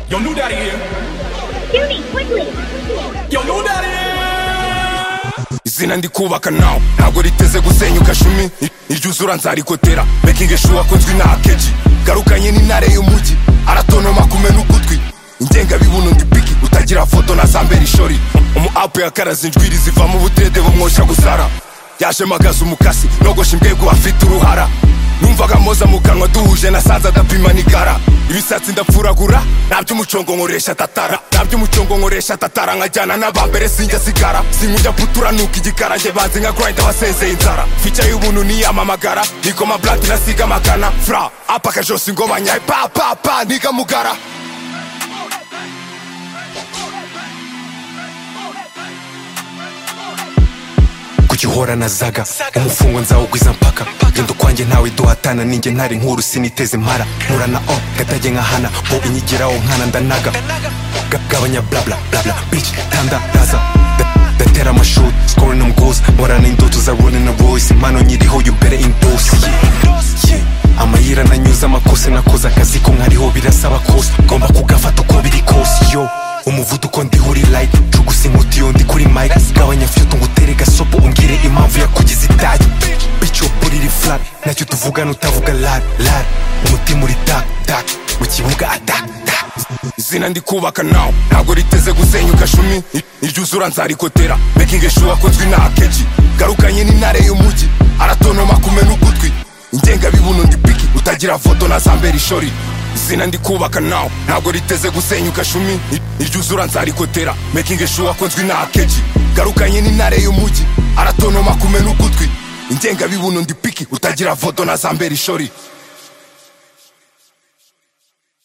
Your new daddy here. Judy, quickly! Your new daddy here. izina ndi kubaka nawe ntabwo riteze gusenyuka shumi iryuzura nzarikotera making sure akozwe na akeji garukanye n'intare y'umujyi aratonoma kumena ugutwi ingengabibuno ndi piki utagira foto na za mbere ishori umu apu yakaraze injwiri ziva mu butede bumwosha gusara yaje magaza umukasi nogosha imbwego afite uruhara numvaga moza mu kanwa duhuje nasanze adapima n'igara ibisatsi ndapfuragura naby'umucongo nkoresha tatara naby'umucongo nkoresha tatara nkajyana n'abambere sinjya sigara sinkujya putura nuka igikara njye banzi nka grind abasezeye inzara fica y'ubuntu niyamamagara nikoma blad nasiga amagana fra apaka jose ngo banyaye pa pa pa ntigamugara kuki uhora na zaga umufungo nzawugwiza mpaka genda ukwanjye ntawe duhatana ninjye ntari nkuru siniteze impara mpura na o gatage nkahana bo inyigiraho nkana ndanaga Ga- gabanya blabla blabla bici tanda raza Da- datera amashuri scoring on goals nkorana indoto za rolling a royce impano nyiriho you better endorse yeah. Yeah. amayira nanyuze amakosa nakoze akazi ko nkariho birasaba kose ngomba kugafata uko biri kose yo umuvuduko ndiho uri light cugusa inkuti yo ndi kuri mike gabanya fyuto ngutere gasopo umbwire impamvu yakugize itari bityo buri iri flat nacyo tuvugana utavuga lat lat umutima uri dak dak mu kibuga adak dak izina ndi kubaka nawe ntabwo riteze gusenyuka shumi iryuzura nzarikotera making sure akozwe na akeji garukanye n'intare y'umujyi aratonoma kumena ugutwi ingengabibuno ndi piki utagira foto na za mbere ishori izina ndi kubaka nawe ntabwo riteze gusenyuka shumi iryuzura nzarikotera making sure akozwe na akeji garukanye n'intare y'umujyi aratonoma kumena ugutwi ingengabibuno ndi piki utagira foto na za mbere ishori